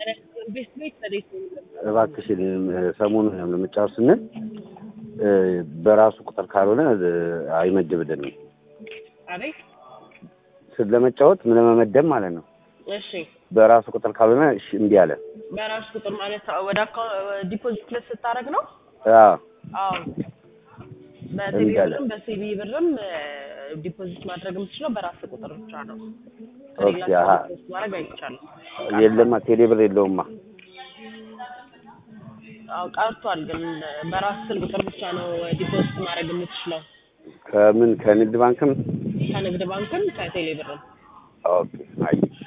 ቤት ቤት ተዴት ነው የሚለው። እባክሽን ሰሞኑን ያው ለመጫወት ስንል እ በራሱ ቁጥር ካልሆነ እ አይመድብልንም። አቤት ስለ ለመጫወት ምን ለመመደብ ማለት ነው። እሺ በራሱ ቁጥር ካልሆነ እሺ እምቢ አለ። በራሱ ቁጥር ማለት ወደ አካውንት ዲፖዚት ክለስ ስታደርግ ነው። አዎ አዎ በቴሌ እንዳለ። ብርም በሲቢ ብርም ዲፖዚት ማድረግ የምትችለው በራስ ቁጥር ብቻ ነው። ኦኬ፣ አሀ። ዲፖዚት ማድረግ አይቻልም። የለማ ቴሌ ብር የለውማ። አዎ ቀርቷል፣ ግን በራስ ስል ቁጥር ብቻ ነው ዲፖዚት ማድረግ የምትችለው ከምን ከንግድ ባንክም ከንግድ ባንክም ከቴሌ ብርም። ኦኬ አይ